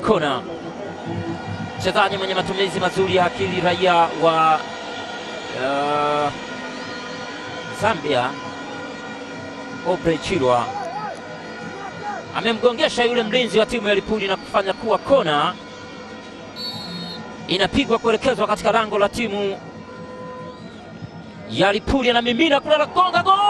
kona. Mchezaji mwenye matumizi mazuri ya akili, raia wa uh, Zambia, Obrey Chirwa amemgongesha yule mlinzi wa timu ya Lipuli na kufanya kuwa kona, inapigwa kuelekezwa katika lango la timu ya Lipuli, anamimina kule na gonga gol!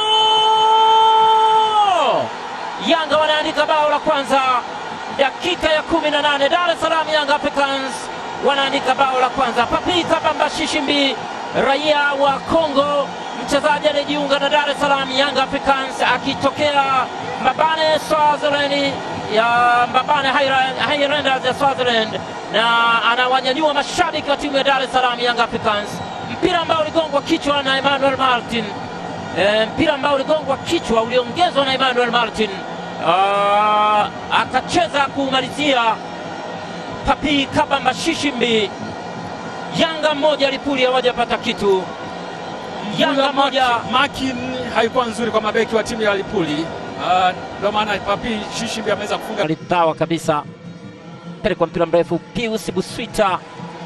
Yanga wanaandika bao la kwanza dakika ya kumi na nane. Dar es Salaam Young Africans wanaandika bao la kwanza. Papi Kabamba Shishimbi, raia wa Kongo, mchezaji anayejiunga na Dar es Salaam Young Africans akitokea Mbabane Swaziland ya Mbabane Highlanders ya Swaziland, na anawanyanyua mashabiki wa timu ya Dar es Salaam Young Africans. Mpira ambao uligongwa kichwa na Emmanuel Martin e, mpira ambao uligongwa kichwa uliongezwa na Emmanuel Martin Ah, akacheza kumalizia Papi Kabamba Shishimbi. Yanga mmoja Lipuli hawajapata kitu. Yanga moja Makin haikuwa nzuri kwa mabeki wa timu ya Lipuli, ndio maana Papi Shishimbi ameweza kufunga. alipawa kabisa, pelekwa mpira mrefu, Pius Buswita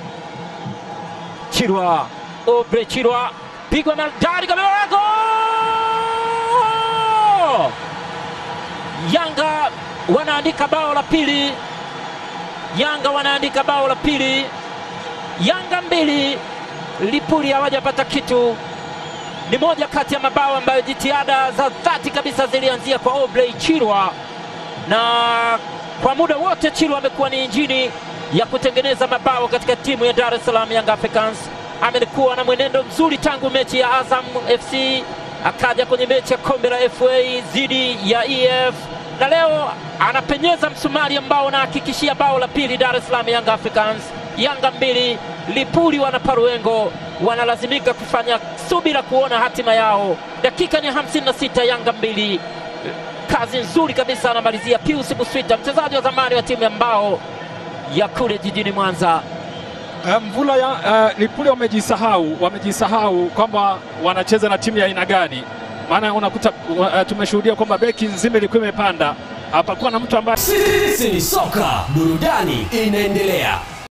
Chirwa, Obre Chirwa, pigwa maridadi kabisa, gol! Yanga wanaandika bao la pili, Yanga wanaandika bao la pili, Yanga mbili Lipuli hawajapata kitu. Ni moja kati ya mabao ambayo jitihada za dhati kabisa zilianzia kwa Obrey Chirwa na kwa muda wote Chirwa amekuwa ni injini ya kutengeneza mabao katika timu ya Dar es Salaam Young Africans. Amekuwa na mwenendo mzuri tangu mechi ya Azam FC, akaja kwenye mechi ya kombe la FA dhidi ya EF, na leo anapenyeza msumari ambao unahakikishia bao la pili Dar es Salaam Young Africans. Yanga mbili Lipuli wana paruengo, wanalazimika kufanya subira kuona hatima yao. Dakika ni 56, Yanga mbili kazi nzuri kabisa anamalizia Pius Buswita, mchezaji wa zamani wa timu ya Mbao ya kule jijini Mwanza. Uh, Mvula ya uh, Lipuli wamejisahau, wamejisahau kwamba wanacheza na timu ya aina gani, maana unakuta uh, tumeshuhudia kwamba beki nzima ilikuwa imepanda, hapakuwa na mtu ambaye Sisi ni soka, burudani inaendelea.